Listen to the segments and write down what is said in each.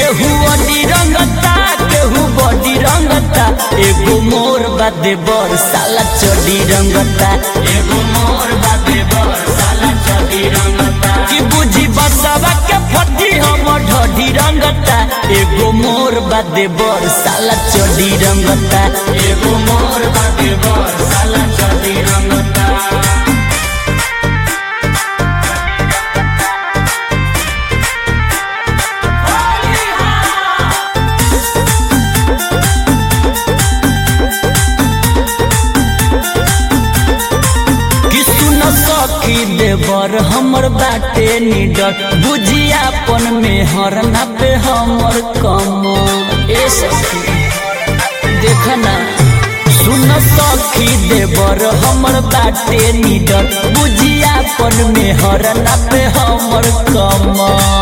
केहू अडी रंगता केहू बॉडी रंगता एगो मोर बादे बर साला चडी रंगता एगो मोर बादे बर साला चडी रंगता कि बुझी बसवा के फटी हम ढडी रंगता एगो मोर बादे बर साला चडी रंगता एगो मोर बादे बर साला चडी रंगता कि सुन सखी देवर हमर बाटे निडर बुझियापन में हर पे हमर कम ए सखी देखना सुन सखी देवर हमर बाटे निडर बुझियापन में हर पे हमर कम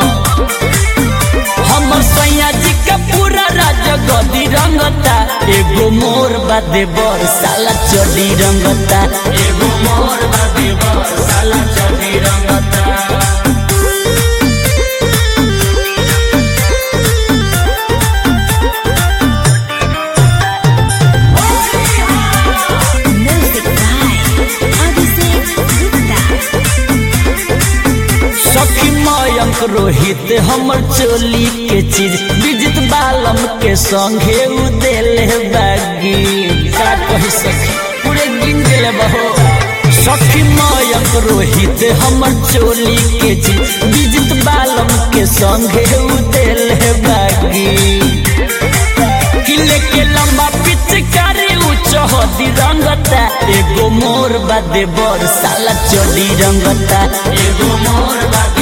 हमर सैया जी के पूरा राज गदी रंगता एगो मोर बादे बर साला चडी रंगता एगो मोर बादे बर साला चडी रंगता Music by Abhishek Gupta. सखी मयंक रोहित हमर चोली के चीज विजित बालम के संगे उ देले बागी का कही सखी पूरे गिन देले बहो सखी मयंक रोहित हमर चोली के चीज विजित बालम के संगे उ देले बागी किले के लंबा पिचकारी उच्च होती रंगता एगो मोर बादे बर साला चोली रंगता एगो मोर बादे